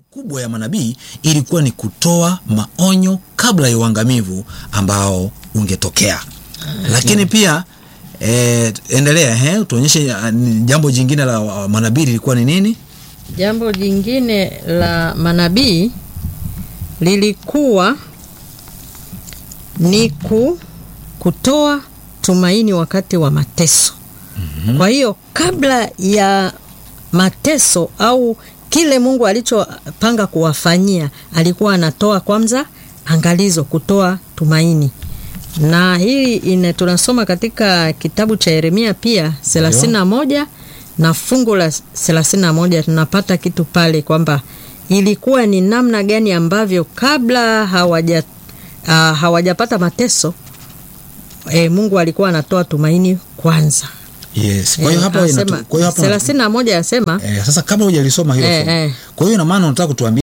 kubwa ya manabii ilikuwa ni kutoa maonyo kabla ya uangamivu ambao ungetokea. Lakini pia e, endelea he, tuonyeshe ah, ni jambo jingine la ah, manabii lilikuwa ni nini? Jambo jingine la manabii lilikuwa ni ku, kutoa tumaini wakati wa mateso. Kwa hiyo kabla ya mateso au kile Mungu alichopanga kuwafanyia, alikuwa anatoa kwanza angalizo, kutoa tumaini. Na hii ine tunasoma katika kitabu cha Yeremia pia 31 na fungu la 31 tunapata kitu pale kwamba ilikuwa ni namna gani ambavyo kabla hawaja uh, hawajapata mateso e, Mungu alikuwa anatoa tumaini kwanza. Yes. Kwa hiyo Eh, hapo anasema- inatu- kwa hiyo hapo 31 anasema eh, sasa kabla hujalisoma hilo Eh, somo. eh. Kwa hiyo ina maana unataka kutuambia